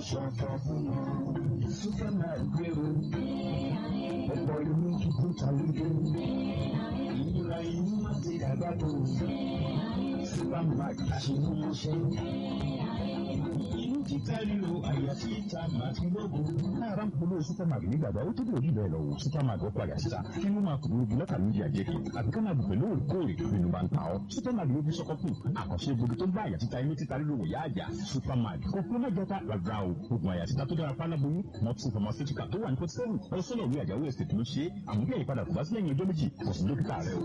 ṣọ̀fọ̀ fún wọn. Superman gbé o. Ọ̀pọ̀ ìlú tuntun tàlejò. Ìlera inú má ti dàgbà tó. Superman àṣemúṣe. Inú ti káríro àyà tí ìta màá ti lógo. Lára ń polówó Supermark nígbàgbọ́ ó tó bí òbí bẹ́ẹ̀ lọ wò Supermark ó padà síta kí ló máa kúrò lọ́kà méjì àjẹkì àbí ká máa dùn pẹ̀lú òrèkóòrè nínú bá ń ta ọ́. Supermark ló fi sọ́kọ́ kù àkànṣe gbogbo tó ń bá àyà títa inú títa lílo wòyá àjà Supermark kò pé má jọta rárá o oògùn àyà títa tó dára páláboyún multi pharmaceutical tó wà ní port seven ọlọ́sọ́nà ìwé àjàwé estate ló ṣe é àmọ́ bí àyípadà kò bá sí lẹ́yìn ọjọ́ méjì kò sí dókítà rẹ o.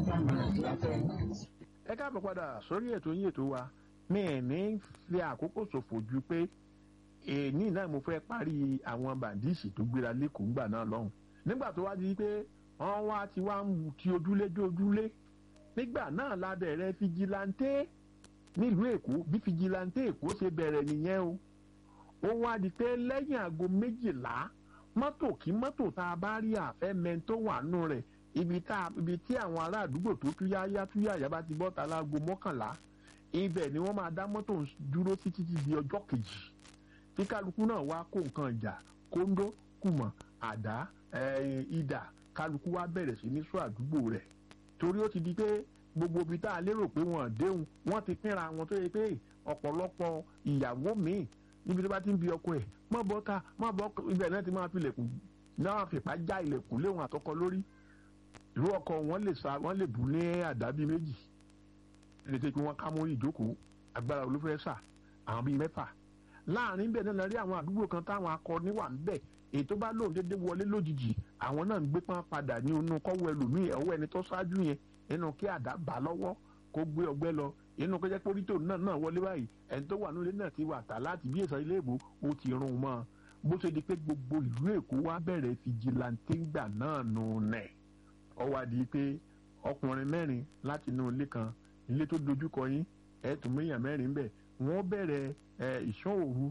ẹ káàbọ̀ padà sórí ètò yín ètò wa mi ẹ̀ ní fi àkókò ṣòfò ju pé èyí náà mo fẹ́ parí àwọn bàndíìsì tó gbéra lẹ́kọ̀ọ́ ńgbà náà lọ́hùn nígbà tó wá di pé wọ́n wá ti wá ń ti ojúlé dé ojúlé nígbà náà la bẹ̀rẹ̀ fijilantẹ́ nílùú èkó bí fijilantẹ́ èkó ṣe bẹ̀rẹ̀ nìyẹn o ó wá di pé lẹ́yìn aago méjìlá mọ́tò kí mọ́tò tá a bá rí àfẹ́mẹ́ tó wà nù rẹ̀ ibi tá ibi tí àwọn ará àdúgbò tó túyáyá túyáyá bá ti bọ́ta láago mọ́kànlá ibẹ̀ ni wọ́n máa dá mọ́tò dúró títí di ọjọ́ kejì tí kálukú náà wá kó nǹkan ìjà kóńdó kùmọ̀ àdá ìdà kálukú wá bẹ̀rẹ̀ sí ní sọ àdúgbò rẹ̀ torí ó ti di pé gbogbo ibi tá a lérò pé wọ́n déhùn wọ́n ti pínra wọn tó yẹ pé ọ̀pọ̀lọpọ̀ ìyàwó míì níbi tó bá ti ń bi ọkọ ẹ̀ mọ́ bọ́ ta mọ́ bọ́ ibẹ̀ náà ti máa fi ilẹ̀kùn náà fìpá já ilẹ̀kùn léwọn àtọkọ lórí irú ọkọ wọn lè sa wọn lè bù ní àdá bíi méjì lè tẹ́ pé wọ́n ká mórí ìjókòó agbára olúfẹ́ sà àwọn bíi mẹ́fà láàrin bẹ́ẹ̀ náà rí àwọn àdúgbò kan táwọn akọni wà ń bẹ̀ èyí tó bá lóun déédéé wọlé lójijì àwọn náà ń gbé pọ́n padà ní inú kọ́wọ́ ẹlòmíì ọwọ́ ẹni tó ṣáájú yẹn nínú kí àdá bà lọ́wọ́ kó gbé ọgbẹ́ lọ inú kó jẹ́ pé orí tòun náà náà wọlé báyìí ẹni tó wà nílé náà ti wà tà láti bí èso ilé ìbò ó ti rún mọ́ bó ṣe di pé gbogbo ìlú èkó wá bẹ̀rẹ̀ fìjìláńtì gbà náà nù nẹ̀ ó wá di pé ọkùnrin mẹ́rin láti inú ilé kan ilé tó dojúkọ yín ẹ̀ẹ́dùn méyàn mẹ́rin bẹ̀ wọ́n bẹ̀rẹ̀ ìṣọ́ òru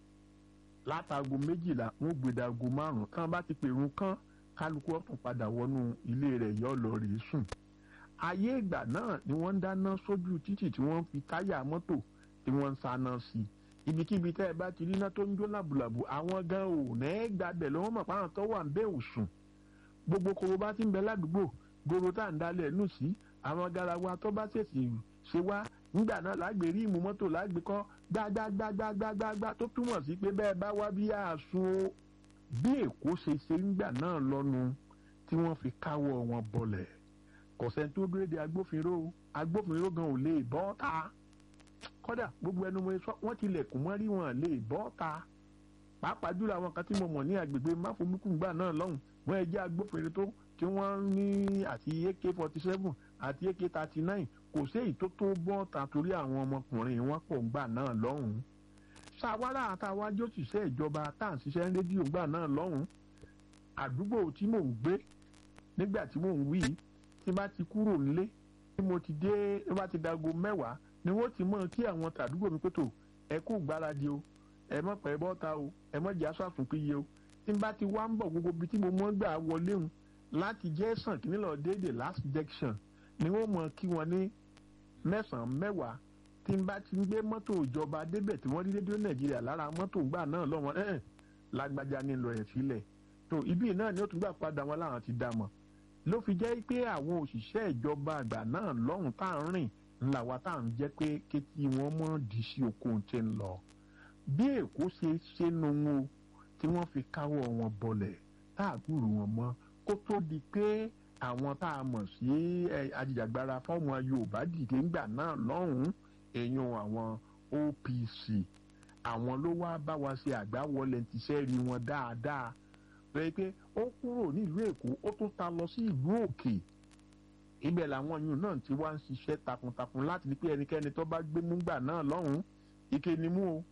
látago méjìlá wọ́n gbèdàgo márùn kán bá ti pèrún kán kálukú ọ̀tún padà wọnú ilé rẹ̀ yọ lọ rèé sùn. ayé ìgbà náà ni wọ́n ń dáná sójú títì tí wọ́n fi táyà mọ́tò tí wọ́n ń sáná sí i ibikíbi tẹ́ ẹ bá ti rí iná tó ń jó làbùlàbù àwọn gan ò nẹ́ẹ́ gbàbẹ̀ lọ́wọ́ mọ̀ páwọn tó wà ń bẹ́ òsùn gbogbo koro bá ti ń bẹ ládùúgbò goro tá à ń dalẹ̀ nù sí àwọn garawa tó bá ṣèṣì ṣe wá nígbà náà lágbè rí ìmú mọ́tò lágbè kọ́ gbágbágbágbágbágbá tó túmọ̀ sí pé bẹ́ẹ̀ bá wá bí àsun o bí èkó ṣe ṣe nígbà náà lọ́nu tí wọ́n fi káwọ́ wọn bọlẹ̀ kọ̀sẹ́ni tó dúró de agbófinró agbófinró gan ò lè bọ́ ta kódà gbogbo ẹnu mo sọ wọ́n tilẹ̀kùn mọ́rí wọn lè bọ́ ta pàápàá jùlọ àwọn kan tí mo mọ̀ ní agbègbè máfomúkúngbà náà lọ́hùn wọ́n ẹ jẹ́ agbófinró tó tí wọ́n ní àti ak forty seven àti ak thirty nine kò sí èyí tó tó bọ́ ta torí àwọn ọmọkùnrin wọn pọ̀ ńgbà náà lọ́hùn-ún ṣàwárà àtàwájú òṣìṣẹ́ ìjọba tá à ń ṣiṣẹ́ rédíò ńgbà náà lọ́hùn-ún àdúgbò tí mò ń gbé nígbà tí mò ń wí tí bá ti kúrò nílé tí mo ti dé tí bá ti dago mẹ́wàá ni wọ́n ti mọ̀ kí àwọn tàdúgbò mi pẹ̀tọ̀ ẹ kú gbáradì o ẹ mọ̀ pẹ́ bọ́ta o ẹ mọ̀ jẹ́ aṣọ àtúnpéye o tí n bá ti wá ń bọ̀ gbogbo ibi tí mo mọ̀ gbà wọlé hun láti jẹ́ sàn kí nílò déédéé last junction ni wọ́n mọ̀ kí wọ́n ní mẹ́sàn-án mẹ́wàá tí n bá ti ń gbé mọ́tò ìjọba débẹ̀ tí wọ́n rí rédíò nàìjíríà lára mọ́tò gbà náà lọ́wọ́ ẹ̀ lágbájá ní lọ ẹ̀ sílẹ̀ tó ibi náà ni ó tún gbà padà wọn láwọn ti dà mọ̀ ló fi jẹ́ pé àwọn òṣìṣẹ́ ìjọba àgbà náà lọ́hùn tá à ń rìn ńlá wa tá à ń jẹ́ pé kétí wọn mọ́ di sí oko tí ń lọ bí èkó ṣe ṣe nu wọn tí wọ́n fi káwọ́ wọn bọlẹ̀ tá à gbúrò wọn mọ́ kó tó di pé àwọn tá a mọ̀ sí ajìjàgbara fọ́ọ̀mù yorùbá dìde ńgbà náà lọ́hùn-ún èèyàn àwọn OPC àwọn ló wá bá wa ṣe àgbáwọlé tíṣẹ́ rí wọn dáadáa pé pé ó kúrò nílùú èkó ó tún ta lọ sí ìlú òkè ibẹ̀ làwọn yìí náà ti wá ń ṣiṣẹ́ takuntakun láti ní pé ẹnikẹ́ni tó bá gbé múngbà náà lọ́hùn-ún ike ni mú o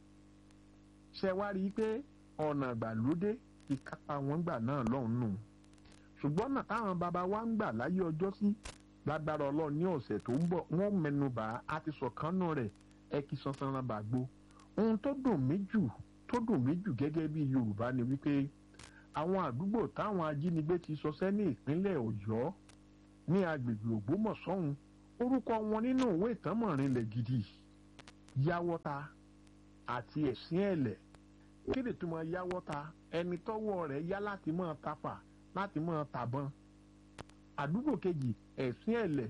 ṣe wá rí i pé ọ̀nà ìgbàlódé ti kápá wọn gbà náà lọ́hùn-ún nù ṣùgbọ́n náà táwọn bàbá wa ń gbà láyé ọjọ́ sí lágbára ọlọ́run ní ọ̀sẹ̀ tó ń bọ̀ wọ́n mẹnubà á ti sọ̀kánú rẹ̀ ẹ kì í sansan náà bàgbó ohun tó dùn mí jù tó dùn mí jù gẹ́gẹ́ bí yorùbá ni wípé àwọn àdúgbò táwọn ajínigbé ti sọsẹ́ ní ìpínlẹ̀ ọ̀yọ́ ní agbègbè ògbómọ̀ṣọ́hun orúkọ wọn nínú ìwé ìtànmọ̀rinlẹ̀ gidi yáwọ́ta àti ẹ̀sìn ẹ̀lẹ̀ kí ni túmọ̀ yáwọ́ ta ẹni tọ́wọ́ rẹ̀ yá láti máa tafà láti máa tàbọn àdúgbò kejì ẹ̀sìn ẹ̀lẹ̀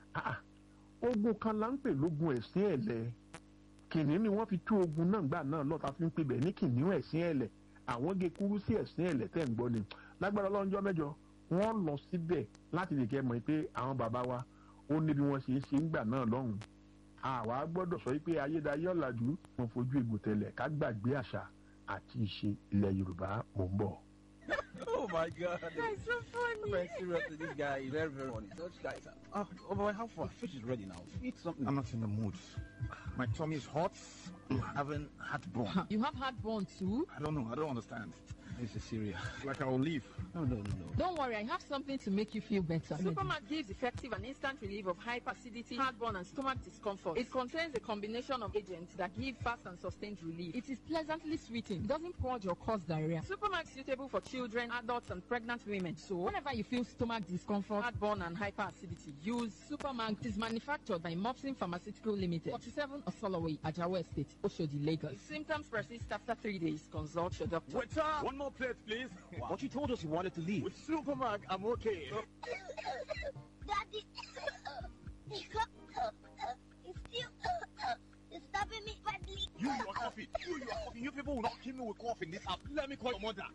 ogun kan là ń pè lógun ẹ̀sìn ẹ̀lẹ̀ kìnìún ni wọ́n fi tú ogun náà gbà náà lọ́ta fi ń pè bẹ̀ ní kìnìún ẹ̀sìn ẹ̀lẹ̀ àwọn gé kúrú sí ẹ̀sìn ẹ̀lẹ̀ tẹ̀ ń gbọ́ ni lágbára ọlọ́njọ́ mẹ́jọ wọ́n lọ síbẹ̀ láti lè kẹ́ mọ̀ pé àwọn bàbá wa ó ní bí wọ́n ṣe ń ṣe ń gbà náà lọ́hùn àwa gbọ́dọ̀ sọ pé ayédáyé ọ̀làjú wọn fojú egbò tẹ̀lẹ̀ ká gbàgbé àṣà àti ìṣe ilẹ̀ yorùbá mò ń bọ̀. oh my god. That's so funny. Very seriously, this guy is very, very funny. Such guys. are- Oh, oh boy, how far? The fish is ready now. Eat something. I'm not in the mood. My tummy is hot. I'm having heartburn. You have heartburn too? I don't know. I don't understand. This is serious. Like I will leave. No, no, no, no. Don't worry, I have something to make you feel better. Supermat gives effective and instant relief of hyperacidity, heartburn, and stomach discomfort. It contains a combination of agents that give fast and sustained relief. It is pleasantly sweeting. It doesn't purge or cause diarrhea. Supermat is suitable for children, adults, and pregnant women. So, whenever you feel stomach discomfort, Heartburn and hyperacidity. use Supermag. It is manufactured by Mopsin Pharmaceutical Limited, 47 Osoloway, Ajawa Estate, Oshodi, Lagos. If symptoms persist after three days, consult your doctor. Waiter! One more plate, please. But you told us you wanted to leave. With Supermark, I'm okay. Daddy, it's still it's stopping me badly. You, you are coughing. You, you are coughing. You people will not kill me with cough in this house. Let me call your mother.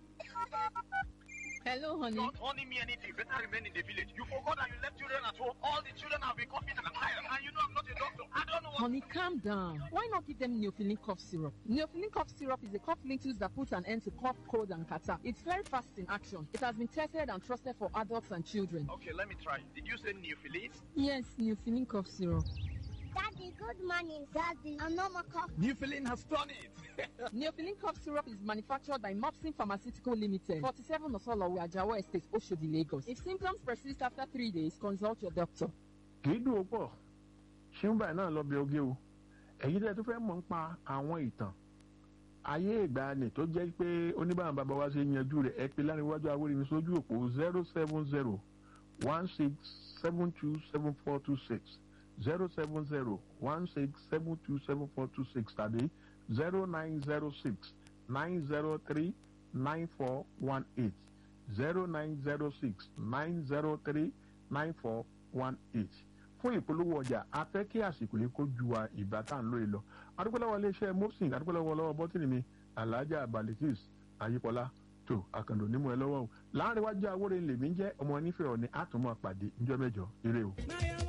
Hello, honey. Don't honey me anything. Better remain in the village. You forgot that you left children at home. All the children have been coughing and tired. And you know I'm not a doctor. I don't know what. Honey, calm down. Why not give them Neophylline cough syrup? Neophylline cough syrup is a cough linctus that puts an end to cough, cold, and catarrh. It's very fast in action. It has been tested and trusted for adults and children. Okay, let me try. Did you say neophilis? Yes, Neophylline cough syrup. Daddy, good morning, Daddy. I'm not my cough. Neophiline has done it. Neophylline cough syrup is manufactured by Mopsin Pharmaceutical Limited, 47 Osolowo, Ajawa Estate, Oshodi, Lagos. If symptoms persist after three days, consult your doctor. kì í dùn ó pọ̀ ṣéun báyìí náà lọ bí oge o èyí tẹ́ tó fẹ́ mọ̀ ń pa àwọn ìtàn ayé ìgbàanì tó jẹ́ pé oníbàárà bàbá wa ṣe yanjú rẹ̀ ẹ pé láríwájú awórìmí sójú òpó zero seven zero one six seven two seven four two six zero seven zero one six seven two seven four two six tàbí zero nine zero six nine zero three nine four one eight zero nine zero six nine zero three nine four one eight fún ìpolówó ọjà a fẹ́ kí àsìkò yìí kó ju wa ìgbà tá à ń lò yìí lọ adúpẹ́lẹ́wọ̀ iléeṣẹ́ mopsin adúpẹ́lẹ́wọ̀ lọ́wọ́ bọ́tìnì mi alhaja balikis ayípọ́lá tó àkàndò nímọ̀ ẹ lọ́wọ́ o láàrin wájú awóre lèmi jẹ́ ọmọ onífẹ̀ẹ́ ọ̀ni àtúmọ̀ pàdé níjọ́ mẹ́jọ eré o.